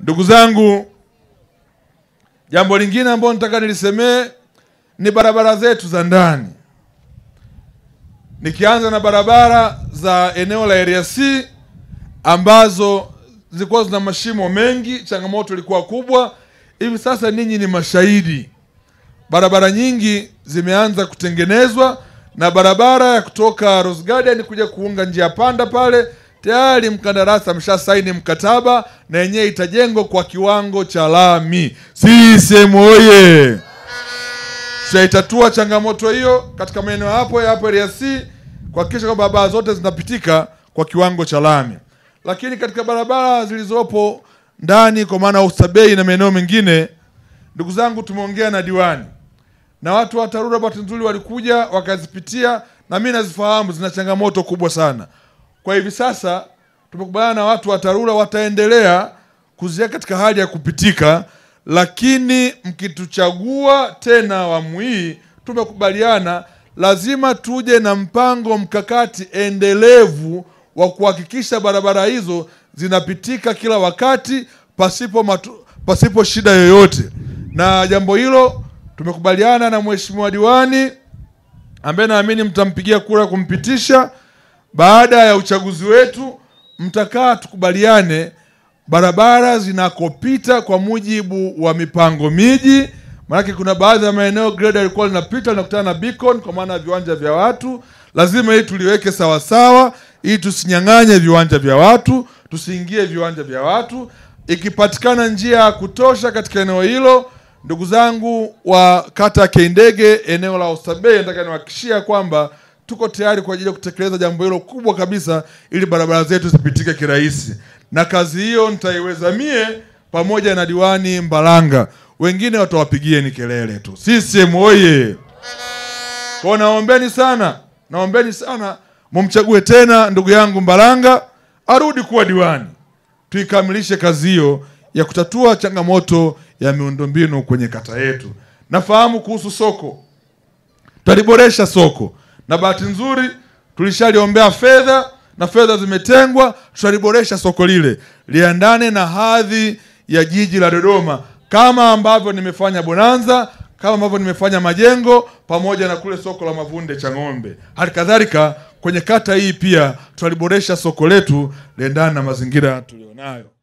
Ndugu zangu, jambo lingine ambalo nataka nilisemee ni barabara zetu za ndani, nikianza na barabara za eneo la area C ambazo zilikuwa zina mashimo mengi, changamoto ilikuwa kubwa. Hivi sasa ninyi ni mashahidi, barabara nyingi zimeanza kutengenezwa na barabara ya kutoka Rose Garden kuja kuunga njia panda pale tayari mkandarasi amesha saini mkataba na yenyewe itajengwa kwa kiwango cha lami. CCM oye! Tutaitatua changamoto hiyo katika maeneo hapo ya hapo area C kuhakikisha kwamba barabara zote zinapitika kwa kiwango cha lami, lakini katika barabara zilizopo ndani kwa maana Oysterbay na maeneo mengine, ndugu zangu, tumeongea na diwani na watu wa TARURA. Bahati nzuri walikuja wakazipitia, na mimi nazifahamu, zina changamoto kubwa sana. Kwa hivi sasa tumekubaliana na watu wa TARURA wataendelea kuziweka katika hali ya kupitika, lakini mkituchagua tena awamu hii, tumekubaliana lazima tuje na mpango mkakati endelevu wa kuhakikisha barabara hizo zinapitika kila wakati pasipo matu, pasipo shida yoyote, na jambo hilo tumekubaliana na mheshimiwa diwani ambaye naamini mtampigia kura kumpitisha. Baada ya uchaguzi wetu, mtakaa tukubaliane barabara zinakopita kwa mujibu wa mipango miji. Maanake kuna baadhi ya maeneo greda ilikuwa linapita linakutana na beacon, kwa maana ya viwanja vya watu. Lazima hii tuliweke sawasawa, ili tusinyang'anye viwanja vya watu, tusiingie viwanja vya watu. Ikipatikana njia ya kutosha katika eneo hilo, ndugu zangu wa kata ya Keindege, eneo la Oysterbay, nataka niwahakikishia kwamba tuko tayari kwa ajili ya kutekeleza jambo hilo kubwa kabisa, ili barabara zetu zipitike kirahisi, na kazi hiyo nitaiweza mie pamoja na diwani Mbalanga, wengine watawapigieni kelele tu. CCM oye! Kwa naombeni sana, naombeni sana mumchague tena ndugu yangu Mbalanga arudi kuwa diwani, tuikamilishe kazi hiyo ya kutatua changamoto ya miundombinu kwenye kata yetu. Nafahamu kuhusu soko, tutaliboresha soko na bahati nzuri tulishaliombea fedha na fedha zimetengwa. Tutaliboresha soko lile liandane na hadhi ya jiji la Dodoma, kama ambavyo nimefanya Bonanza, kama ambavyo nimefanya Majengo pamoja na kule soko la Mavunde cha ng'ombe. Hali kadhalika kwenye kata hii pia tutaliboresha soko letu liendane na mazingira tulionayo.